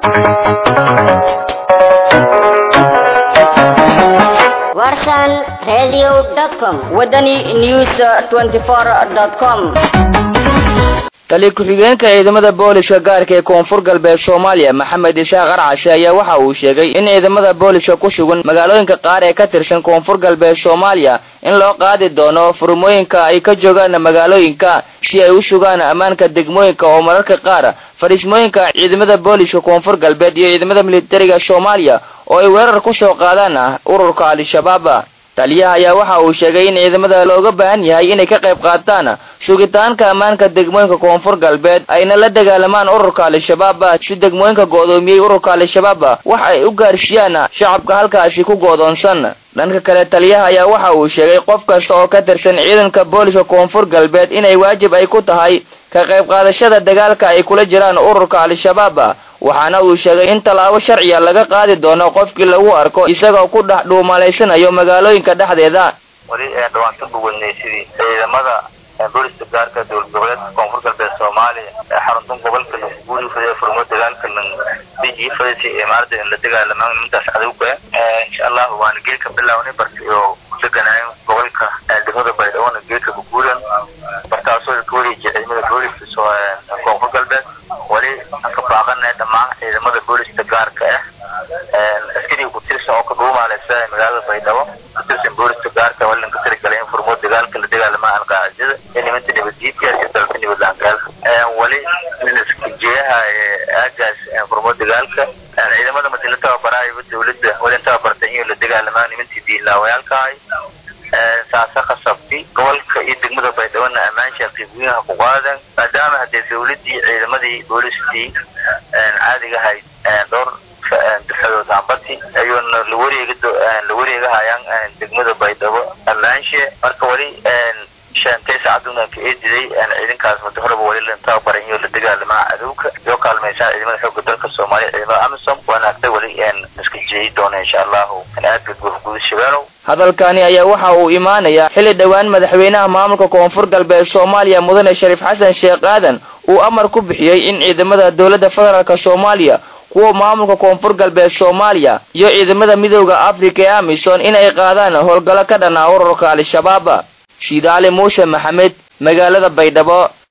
warsan radio.com wadani news 24.com tali ku-xigeenka ciidamada booliska gaarka ee koonfur galbeed soomaaliya maxamed isaaq arcashe ayaa waxa uu sheegay in ciidamada booliska ku sugan magaalooyinka qaar ee ka tirsan koonfur galbeed soomaaliya in loo qaadi doono furmooyinka ay ka joogaan magaalooyinka si ay u sugaan ammaanka degmooyinka oo mararka qaar fadhiismooyinka ciidamada booliska koonfur galbeed iyo ciidamada militariga soomaaliya oo ay weerar ku soo qaadaan ururka al-shabaab taliyaha ayaa waxa uu sheegay in ciidamada looga baahan yahay inay ka qayb qaataan sugitaanka ammaanka degmooyinka koonfur galbeed ayna la dagaalamaan ururka al-shabaab si degmooyinka go'doomiyey ururka al-shabaab waxa ay u gaarsiiyaan shacabka halkaasi ku goodoonsan dhanka kale taliyaha ayaa waxa uu sheegay qof kasta oo ka tirsan ciidanka booliska koonfur galbeed inay waajib ay ku tahay ka qayb qaadashada dagaalka ay kula jiraan ururka al-shabaab waxaana uu sheegay in tallaabo sharciya laga qaadi doono qofkii lagu arko isagoo ku dhex dhuumalaysanayo magaalooyinka dhexdeeda weli dhawaanka buwadnay sidii ciidamada booliska gaarka dowlad goboleedka koonfur galbeed soomaaliya ee xaruntan gobolka guuri fadhiya furmo dagaalka diji fadhisi imaarada in la dagaalamaan nimankaas cadowga insha allahu waana geedka bilawnay barka oo deganayo gobolka degmada baydhawona geedka kuguuran barkaasoo ka wareejiya ciidamada booliska koonfur galbeed weli ka baaqanay dhammaan ciidamada booliska gaarka ah askariga ku tirsan oo ka dhuumaaleysa magaalada baydhabo ku tirsan booliska gaarka walin ka tirigalay in furmo dagaalka la dagaalama alqaacida ee nimanta nabaddiidkaas iyo dalka nabadlaangaal weli jiyaha aagaas furmo dagaalka ciidamada mati la tababaraayo dawladda weli tababartay in la dagaalamaa nimantii diilaawayaalkahay saasa khasabti gobolka iyo degmada baydhabona ammaansha qiibweynaha ku qaadan maadaama haddee dawladdii ciidamadii booliskii caadiga ahayd dhowr dufcadood hambati ayuuna lawareega la wareegahayaan degmada baydhabo ammaanshe marka weli shantay saacaduna ka eediday ciidankaas muddo horeba weli la tababaray iyo la dagaalamaa cadowka iyo kaalmaysaa ciidamada xoogga dalka soomaaliya ciidamada amisom waana agtay weli iska jeeyi doona insha allahu aadka guud shabeelow hadalkani ayaa waxa uu imaanayaa xilli dhowaan madaxweynaha maamulka koonfur galbeed soomaaliya mudane shariif xasan sheekh aadan uu amar ku bixiyey in ciidamada dowladda federaalk soomaaliya kuwa maamulka koonfur galbeed soomaaliya iyo ciidamada midooda africa ee amisom inay qaadaan howlgallo ka dhanaa ururka al-shabaab shiidaali muuse maxamed magaalada baydhabo